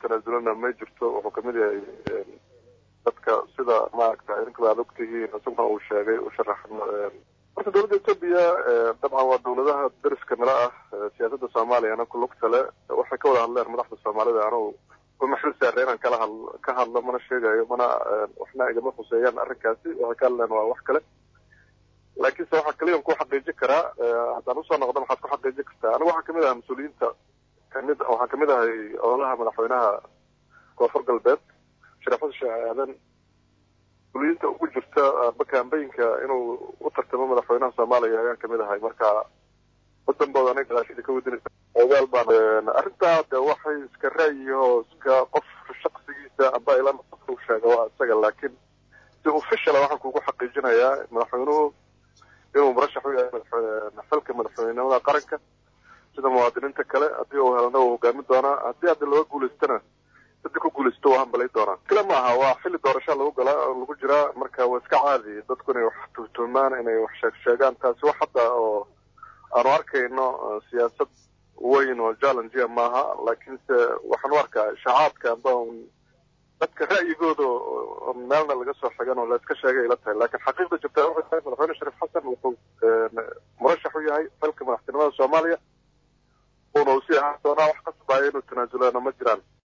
tanaasulana ma jirto wuxuu kamid yahay dadka sida maaragta idinkaba aad ogtihiin isaguna uu sheegay u sharaxan horta dowladda etoobiya dabcan waa dowladaha dariska nala ah siyaasadda soomaaliyana ku lugta le waxay ka wada hadleen madaxda soomaalida anugu uma xil saarre inaan kala had ka hadlo mana sheegayo mana waxna igama khuseeyaan arrinkaasi waxay ka hadleen waa wax kale laakiinse waxaa kaliyan ku xaqiijin karaa haddaan usoo noqdo maxaad ku xaqiijin kartaa anigu waxaa kamid aha mas-uuliyiinta kamid waxaan kamid ahay ololaha madaxweynaha koonfur galbeed sharaxada sheekh aadan mas-uuliyiinta ugu jirta bakambayinka inuu u tartamo madaxweynaha soomaaliya ayaan kamid ahay marka waddanbooda aniga gadaashida ka wadinaysa ogaal baan arrintaa de waxay iska ra'yiho iska qof shaksigiisa amba ila u sheega waa isaga laakiin si officiala waxaan kugu xaqiijinayaa madaxweynuhu inuu murashax u yahay xilka madaxweynenimada qaranka sida muwaadiniinta kale haddii uu helana uu hogaamin doonaa haddii haddi looga guulaystana dadda ku guulaysto waa hambalay doonaa kale ma aha waa xilli doorasha lagu gala lagu jiraa marka waa iska caadi dadku inay wax tuhtuumaan inay wax sheeg sheegaan taasi wax hadda oo aanu arkayno siyaasad weyn oo challengea maaha laakiinse waxaan u arkaa shacaabka amba dadka ra'yigooda meelna laga soo xigan oo la iska sheegay ila tahay laakiin xaqiiqda jirta waxay tahay madaxweyne shariif xasan wuxuu murashax u yahay xilka madaxtinimada soomaaliya uuna usii ahaan doonaa wax kasbaayo inuu tanaasuleena ma jiraan